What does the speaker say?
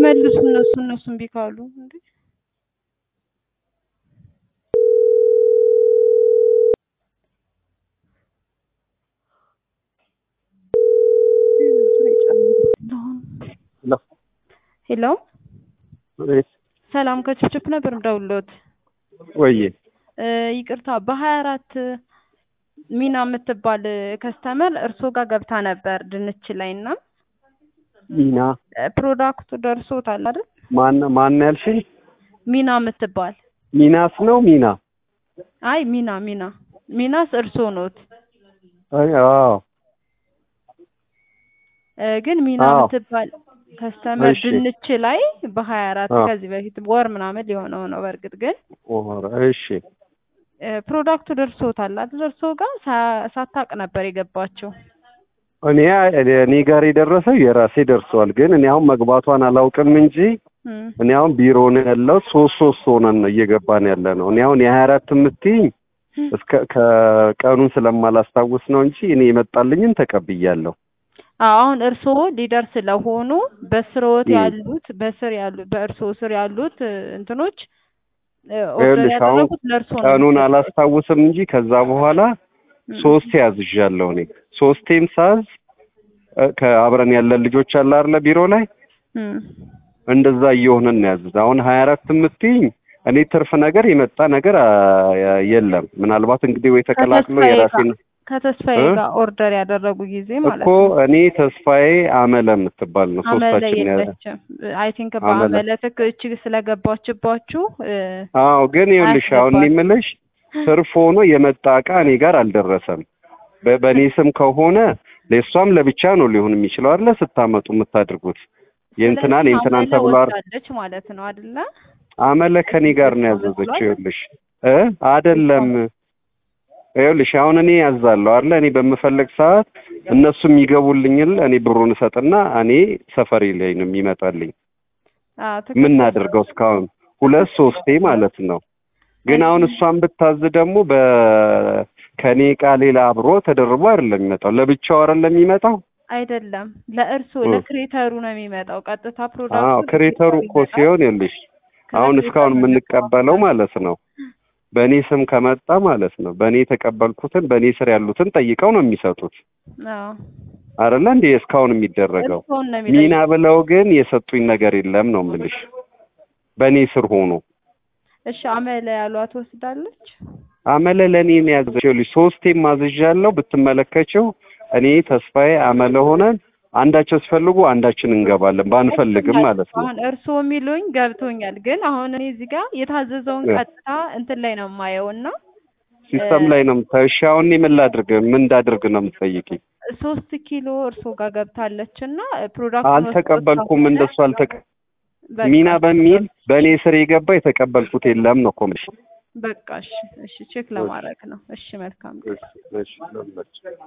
ይመልሱ እነሱ እነሱ እምቢ ካሉ እንዴ ሄሎ ሰላም ከችፕችፕ ነበር ምደውልዎት። ወይ ይቅርታ በሀያ አራት ሚና የምትባል ከስተመር እርስዎ ጋር ገብታ ነበር ድንች ላይ እና ሚና ፕሮዳክቱ ደርሶታል አይደል? ማን ማን ያልሽኝ? ሚና የምትባል ሚናስ ነው ሚና? አይ ሚና ሚና ሚናስ እርስዎ ኖት አይ አዎ እ ግን ሚና አዎ። የምትባል ከስተመር እሺ። ድንች ላይ በሀያ አራት አዎ። ከዚህ በፊት ወር ምናምን ሊሆነው ነው። በእርግጥ ግን ኦሆረ እሺ እ ፕሮዳክቱ ደርሶታል አይደል? እርስዎ ጋር ሳ- ሳታውቅ ነበር የገባችው። እኔ እኔ ጋር የደረሰው የራሴ ደርሰዋል። ግን እኔ አሁን መግባቷን አላውቅም እንጂ እም፣ እኔ አሁን ቢሮ ነው ያለው። ሶስት ሶስት ሆነን ነው እየገባን ያለ ነው። እኔ አሁን የሀያ አራት የምትይኝ እስከ ከቀኑን ስለማላስታውስ ነው እንጂ እኔ የመጣልኝን ተቀብያለሁ። አዎ፣ አሁን እርስዎ ሊደር ስለሆኑ በስርዎት እም። ያሉት በስር ያሉ በእርስዎ ስር ያሉት እ፣ እንትኖች እ፣ ኦርደር ይኸውልሽ አሁን ያደረጉት ለእርስዎ ነው ቀኑን የሚሰጡት። አላስታውስም እንጂ ከዛ በኋላ እም፣ ሶስቴ ያዝዣለሁ። እኔ ሶስቴም ሳዝ እ፣ ከአብረን ያለን ልጆች አለ አይደለ ቢሮ ላይ እም። እንደዛ እየሆነን ነው ያዝዝ። አሁን ሀያ አራት የምትይኝ እኔ ትርፍ ነገር የመጣ ነገር አ፣ የለም። ምናልባት እንግዲህ ወይ ተቀላቅሎ ከተስፋዬ የራሴን ጋር ከተስፋዬ እ? ጋር ኦርደር ያደረጉ ጊዜ ማለት እኮ ነው። እኔ ተስፋዬ አመለ የምትባል ነው አመለ ሶስታችን ያለ የለችም። አይ ቲንክ አመለ በአመለ ትክ እቺ ስለገባችባችሁ እ፣ አዎ ግን ይኸውልሽ አሁን እኔ አያስገባትም። የምልሽ ትርፍ ሆኖ የመጣ እቃ እኔ ጋር አልደረሰም። በ- በእኔ ስም ከሆነ ለእሷም ለብቻ ነው ሊሆን የሚችለው አይደለ? ስታመጡ የምታድርጉት የእንትናን ስለዚህ የእንትናን አመለ ተብሎ አይደል? ወስዳለች ማለት ነው አይደለ? አመለ ከኔ ጋር ነው አመለ ያዘዘችው። ብሏል። ይኸውልሽ እ አይደለም ይኸውልሽ አሁን እኔ ያዛለሁ አይደለ? እኔ በምፈልግ ሰዓት እነሱ የሚገቡልኝል እኔ ብሩን እሰጥና እኔ ሰፈሬ ላይ ነው የሚመጣልኝ። አዎ ምን ትክክል ነው። እናድርገው እስካሁን ሁለት ሶስቴ ማለት ነው። ግን አሁን እሷን ብታዝ ደግሞ በ ከኔ እቃ ሌላ አብሮ ተደርቦ አይደለም የሚመጣው፣ ለብቻው አይደለም የሚመጣው። አይደለም ለእርስዎ እ። ለክሬተሩ ነው የሚመጣው። ቀጥታ ፕሮዳክቱ አዎ ክሬተሩ እኮ ሲሆን ይኸውልሽ አሁን እስካሁን የምንቀበለው ማለት ነው በእኔ ስም ከመጣ ማለት ነው በእኔ የተቀበልኩትን በእኔ ስር ያሉትን ጠይቀው ነው የሚሰጡት አዎ አይደለ እንዴ እስካሁን የሚደረገው እርስዎን ነው ሚና የሚጠይቁት። ብለው ግን የሰጡኝ ነገር የለም ነው የምልሽ በእኔ ስር ሆኖ እሺ አመለ ያሏት ወስዳለች። አመለ ለእኔ ነው ያዘችው ልጅ ሶስቴም አዝዣለሁ ብትመለከችው እኔ ተስፋዬ አመለ ሆነን አንዳቸው ሲፈልጉ አንዳችን እንገባለን ባንፈልግም ማለት ነው አሁን እርስዎ የሚሉኝ ገብቶኛል። ግን አሁን እኔ እዚህ ጋር የታዘዘውን እ። ቀጥታ እንትን ላይ ነው የማየው እና ሲስተም ላይ ነው የምታየው እሺ አሁን እኔ ምን ላድርግ ምን እንዳድርግ ነው የምትጠይቂኝ ሶስት ኪሎ እርስዎ ጋር ገብታለች እና ፕሮዳክቱን አልተቀበልኩም እንደሱ አልተቀ በቃ ሚና በሚል በእኔ ስር የገባ የተቀበልኩት የለም ነው እኮ የምልሽ በቃ እሺ፣ እሺ ቼክ ለማድረግ ነው። እሺ መልካም እሺ እሺ